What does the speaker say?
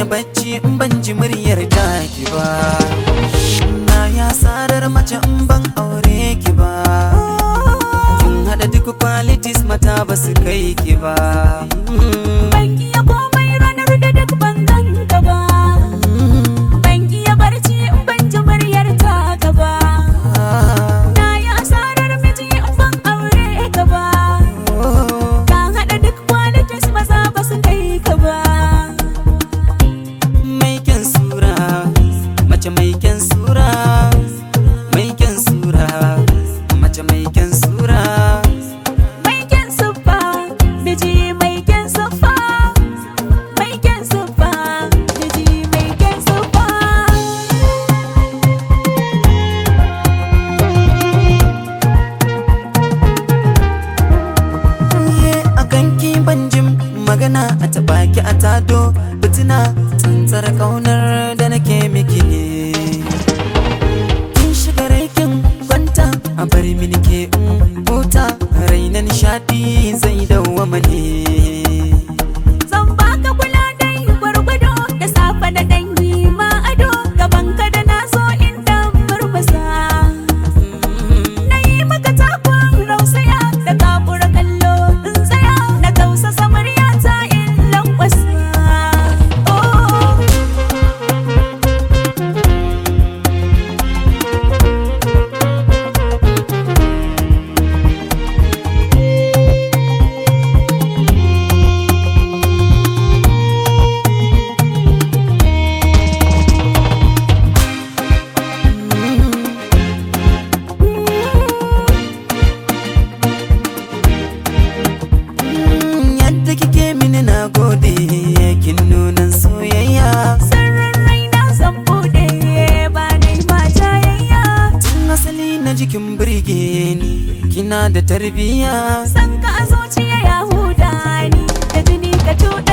bacci in ban ji muryar taki ba na ya sarar mace in ban aure ki ba kin hada duk qualities mata ba su kai ki ba Ban iya komai ranar da duk ban ganka ba Ban iya barci in ban ji muryar taka ba Na yi asarar miji in ban aure ka ba Ka haɗa duk qualities maza ba su kai ka ba mai kyan sura mace mai kyan sura mai kyan sura mace mai kyan sura Mai kyan siffa, miji mai kyan siffa Mai kyan siffa, miji mai kyan siffa Ye a kanki ban jin magana a taɓa ki a tado fitina tsantsar kaunar da nake miki ne kin shiga raikin kwanta a bar mini ke in huta raina nishadi zai dawwama ne Zan baka kula dai gwargwado da safe da ɗan yi ma ado gaban ka da na so in dan murmusa. Na yi maka takun rausaya da kafura kallo in tsaya na tausasa muryata in lankwasa. Oh. Mm, yadda kike mini na gode kin nunan soyayya Sirrin raina zan buɗe ba dai ma jayayya. tun asali na jikin birge ni kina da tarbiyya San ka a zuciya ya huda ni da jini ka tuɗa